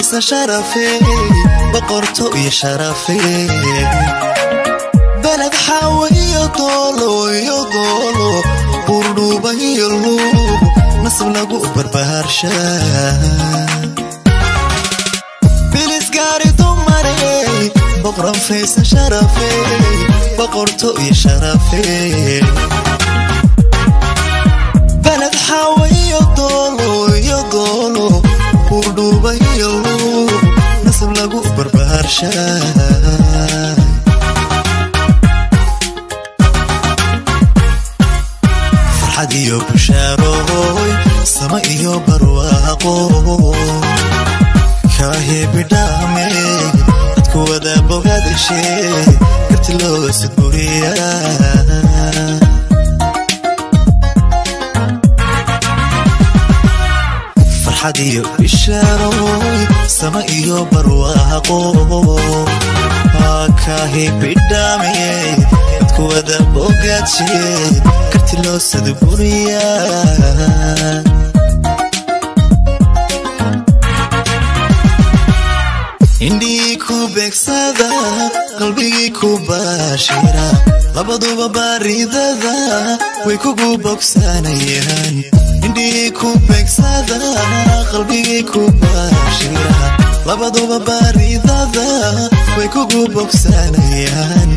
faysa sharafe boqorto iyo sharafe beled xaawe iyo doolo iyo doolo buurdhuuba iyo luub nasab lagu barbaarsha bilisgaari dumare boqran faysa sharafe boqorto iyo sharafe beled xaawe iyo doolo iyo doolo buurdhuuba iyo luub nasab lagu barbaarsha farxad iyo bushaaroy sama iyo barwaaqo kaahibidhaame dadku wada bogadashe karti looga sudburiya farxad iyo bishaaroy sama iyo barwaaqo kaahibidhaame dadku wada bogadshe karti loo sudburiya indhihii ku beegsada qalbigii ku baashira labaduba baaridada way kugu bogsanayaan indhihii ku beegsada qalbigii ku baashira labaduba baaridada way kugu bogsanayaan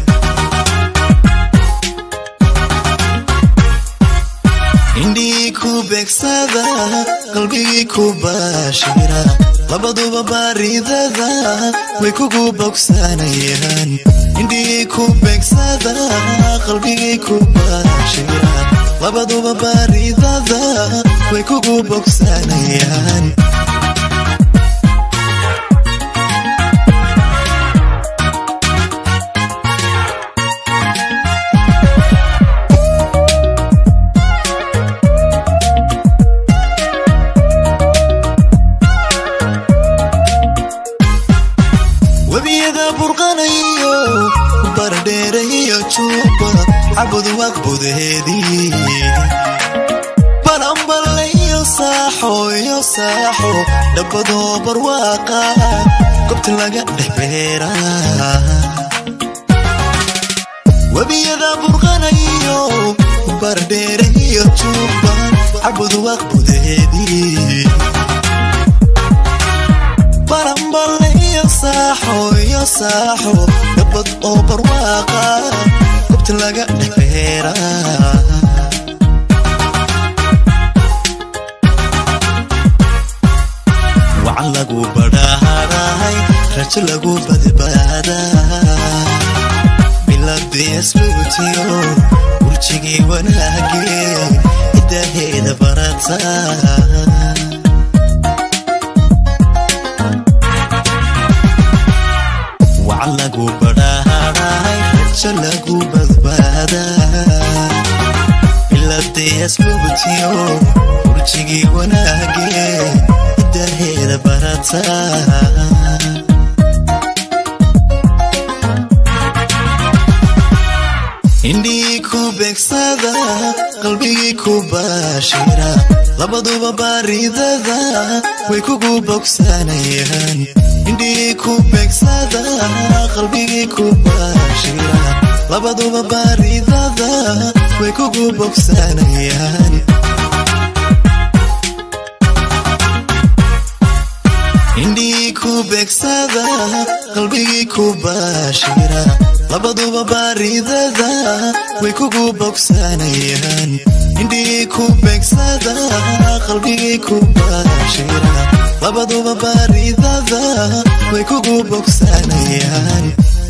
indhihii ku beegsada qalbigii ku baashira labaduba baaridada way kugu bogsanayaan indhihii ku beegsada qalbigii ku baashira labaduba baaridada way kugu bogsanayaan webiyada burqanayo bardheere iyo juba cabud waqbudeedii balanballe iyo saaxo iyo saaxo dhabbadoo barwaaqa gobta laga dhex beera webiyada burqanayo bardheere iyo juba cabud waqbudeedii balanballe iyo saaxo iyo saaxo dhabbad oo barwaaqa gobta laga dhex beera wacan lagu badhaaray rajo lagu badbaadaa biladii asluutiyo burjigii wanaagee idaheeda barata wacan lagu badhaaray rajo lagu badbaadaa biladii asluutiyo burjigii wanaagee idaheeda barata indhihii ku beegsada qalbigii ku baashira labaduba baaridada way kugu bogsanayaan indhihii ku beegsada qalbigii ku baashira labaduba baaridada way kugu bogsanayaan indhihii ku beegsada qalbigii ku baashira labaduba baaridada way kugu bogsanayaan indhihii ku beegsada qalbigii ku baashira labaduba baaridada way kugu bogsanayaan